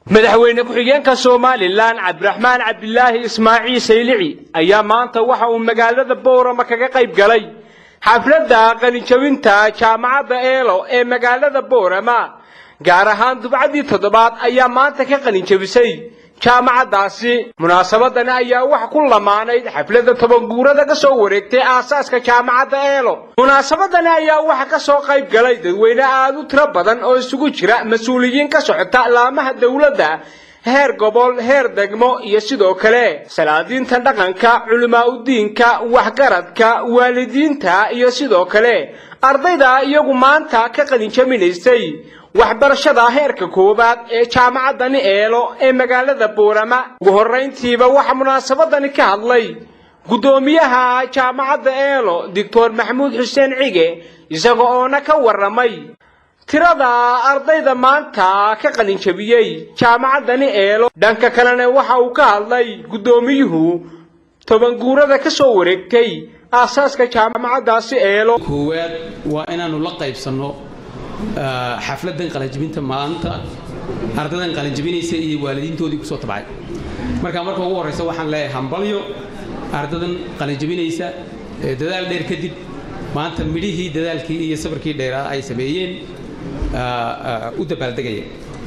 madaxweyne ku-xigeenka somalilan cabdiraxmaan cabdilaahi ismaaciil saylici ayaa maanta waxa uu magaalada boorama kaga qayb galay xafladda qalinjabinta jaamacadda eelo ee magaalada boorama gaar ahaan dubcaddii toddobaad ayaa maanta ka qalinjabisay jaamacaddaasi munaasabadani ayaa wax ku lamaanayd xafladda tobanguurada ka soo wareegtay aasaaska jaamacadda eelo munaasabadani ayaa waxa ka soo qayb galay dadweyne aada u tiro badan oo isugu jira mas-uuliyiin ka socota laamaha dowladda heer gobol heer degmo iyo sidoo kale salaadiinta dhaqanka culimaa udiinka waxgaradka waalidiinta iyo sidoo kale ardayda iyagu maanta ka qalinjaminaysay waxbarashada heerka koowaad ee jaamacaddani eelo ee magaalada boorama ugu horrayntiiba waxaa munaasabadani ka hadlay guddoomiyaha jaamacadda eelo doctor maxamuud xuseen cige isaga oona ka warramay tirada ardayda maanta ka qalinjabiyey jaamacaddani eelo dhanka kalena waxa uu ka hadlay guddoomiyuhu tobanguurada ka soo wareegtay aasaaska jaamacaddaasi eelo koowaad waa inaannu la qaybsanno xafladan qalinjabinta maanta ardaydan qalinjabinaysa iyo waalidiintoodii kusoo tabcay marka marka ugu horraysa waxaan leeyahay hambalyo ardadan qalinjabinaysa dadaal dheer kadib maanta midhihii dadaalkii iyo sabarkii dheeraa ay sameeyeen u dabaaldegaya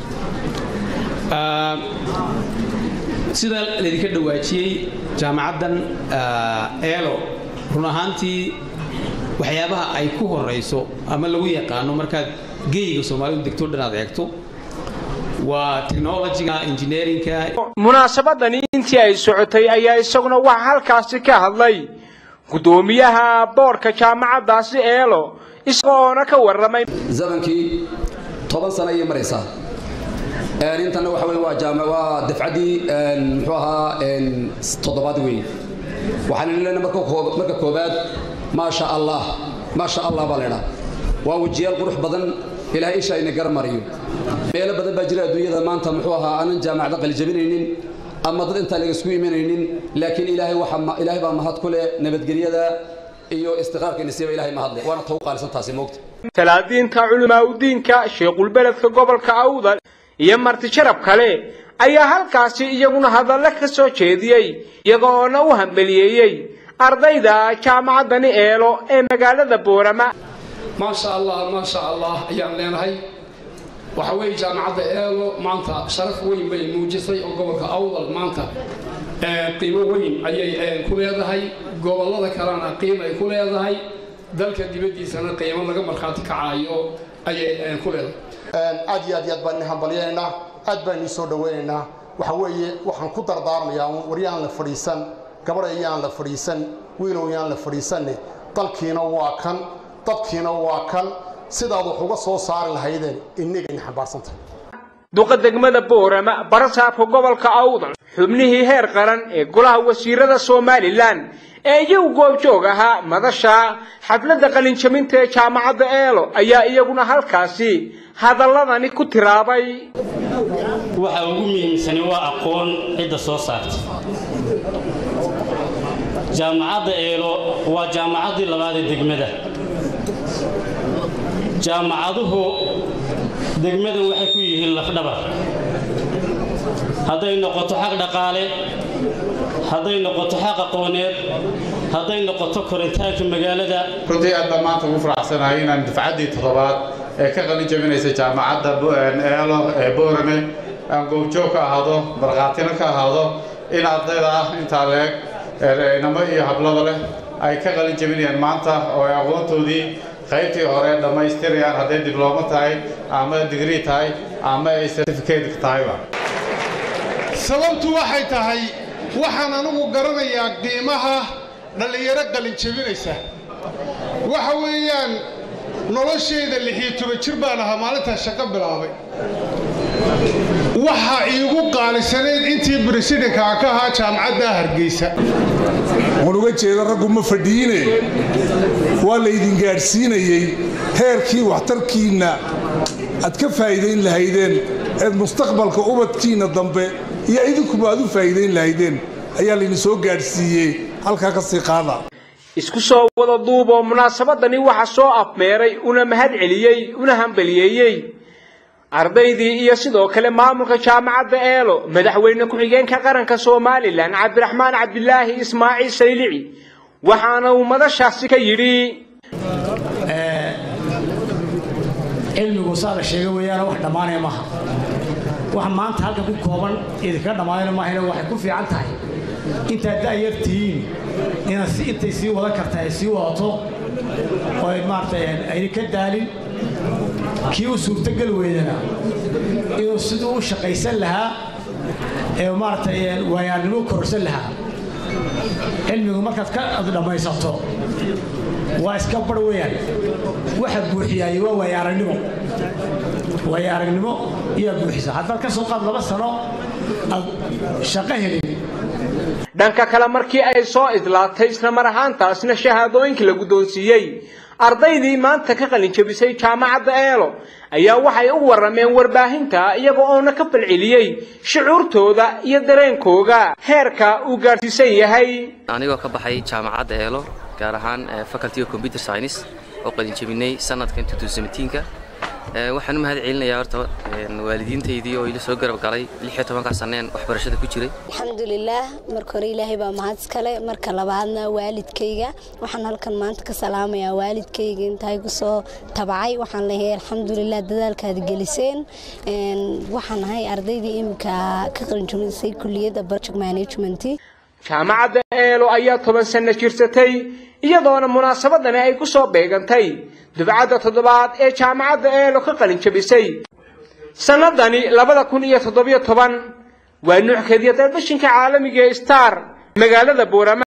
sida laydinka dhawaajiyey jaamacaddan eelo run ahaantii waxyaabaha ay ku horayso ama lagu yaqaano markaad geyiga soomaalidu degto dhan aad eegto waa technologiga engineerinka munaasabadani intii ay socotay ayaa isaguna waxa halkaasi ka hadlay guddoomiyaha boorka jaamacaddaasi eelo isagoona ka warramay zamankii toban sano ayay maraysaa intana waxa wey waa jaam waa dafcaddii muxuu ahaa toddobaad wey waxaan leena marka koobaad maasha allah maasha allah baa laydhaa waa wejiyaal qurux badan ilaahay isha ayna garmariyo meelo badan baa jira adduunyada maanta muxuu ahaa aanan jaamacada qalijabinaynin ama dad intaan laga isku imanaynin laakiin ilaahay waxa ilaahay baa mahad ku leh nabadgelyada iyo istiqraarka nasiiba ilaahay mahad leh waana tagu qaalisan taasi moogta salaadiinta culimaa udiinka sheekhulbeledka gobolka awdal iyo marti sharab kale ayaa halkaasi iyaguna hadallo ka soo jeediyey iyagoona u hambeliyeeyey ardayda jaamacaddani eelo ee magaalada boorama maasha allah maasha allah ayaan leenahay waxa weeye jaamacadda eelo maanta sharaf weyn bay muujisay oo gobolka awdal maanta qiimo weyn ayay ku leedahay gobollada kalena qiim ay ku leedahay dalka dibaddiisana qiimo laga markhaati kacayo ayay ku leedahay aad iyo aad iyo aad baan idin hambalyaynaynaa aad baan idin soo dhawaynaynaa waxa weeye waxaan ku dardaarmayaa waryaan la fadhiisan gabadha yaan la fadhiisan wiilow yaan la fadhiisanne dalkiina waa kan dadkiina waa kan sidaad wax uga soo saari lahaydeen innagayna xambaarsantahay duqa degmada boorama barasaabka gobolka awdal xubnihii heer qaran ee golaha wasiirada somalilan ee iyagu goobjoog ahaa madasha xafladda qalinjabinta ee jaamacadda eelo ayaa iyaguna halkaasi hadalladani ku tiraabay waxa ugu muhiimsani waa aqoon cidda soo saarta jaamacadda eelo waa jaamacaddii labaad ee degmada jaamacaduhu degmadan waxay ku yihiin lafdhabar hadday noqoto xaq dhaqaale hadday noqoto xaq aqooneed hadday noqoto koritaanka magaalada runtii aad baan maanta ugu faraxsanahay inaan dafcaddii toddobaad ee ka qalin jabinaysa jaamacadda eelo ee boorame aan goobjoog ka ahaado markhaatina ka ahaado in ardayda ah intaa leeg inamo iyo hablada leh ay ka qalin jabinayaan maanta oo ay aqoontoodii qaybtii hore dhammaystirayaan hadday diblooma tahay ama digrii tahay ama ay certificate tahayba sababtu waxay tahay waxaan anigu garanayaa qiimaha dhallinyaro qalin jabinaysa waxa weeyaan noloshayda lixiyo toban jir baan ahaa maalintaa shaqo bilaabay waxa iigu qaalisanayd intii bresidenkaa ka ahaa jaamacadda hargeysa waan uga jeeda raggu ma fadhiine waa laydin gaadhsiinayey heerkii waxtarkiinna aad ka faa'iidayn lahaydeen eed mustaqbalka ubadkiinna dambe iyo idinkuba aad u faa'iidayn lahaydeen ayaa laydin soo gaadhsiiyey halkaa ka sii qaada isku soo wada duuboo munaasabadani waxa soo afmeeray una mahad celiyey una hambaliyeeyey ardaydii iyo sidoo kale maamulka jaamacadda eelo madaxweyne ku-xigeenka qaranka somalilan cabdiraxmaan cabdilaahi ismaaciil saylici waxaana uu madashaasi ka yidhi cilmigu saa la sheegay weeyaana wax dhammaanaya maaha wax maanta halkan ku kooban idinkaga dhammaanayna maahayna waxay ku fiican tahay intaad da'yar tihiin inaad si intay sii wadan karta ay sii wadato oo ay maaragtay ayna ka daalin kii u suurtogal weydana inuu siduu u shaqaysan lahaa ee maaragtay waayaarnimo kororsan lahaa cilmigu markaad ka dhammaysato waa iska bar weeyaan waxa buuxiyaayey waa waaya aragnimo waaya aragnimo iyaa buuxisa haddaad ka soo qaad laba sano aad shaqo helin dhanka kale markii ay soo idlaatay isla mar ahaantaasna shahaadooyinkii la guddoonsiiyey ardaydii maanta ka qalin jabisay jaamacadda eelo ayaa waxay u warrameen warbaahinta iyaga oona ka falceliyey shucuurtooda iyo dareenkooga heerka uu gaadhsiisan yahay anigoo ka baxay jaamacadda eelo gaar ahaan faculty of computer science oo qalin jabinay sanadkan ka waxaan u mahad celinayaa horta waalidiintaydii oo ila soo garab galay lixiyo tobankaa saneen waxbarashada ku jiray alxamdulilaah marka hore ilaahay baa mahad iskale marka labaadna waalidkayga waxaan halkan maanta ka salaamayaa waalidkayga intaay kusoo tabacay waxaan leeyahay alxamdulilah dadaalkaad geliseen waxaan ahay ardaydii iminka ka qalinjabisay kuliyadda project management jaamacadda eelo ayaa toban sanno jirsatay iyadoona munaasabadani ay ku soo beegantay dubcadda toddobaad ee jaamacadda eelo ka qalin jabisay sannadani labada kun iyo toddobiyo toban waa nuuxkeediya telefishinka caalamiga ee star magaalada boorama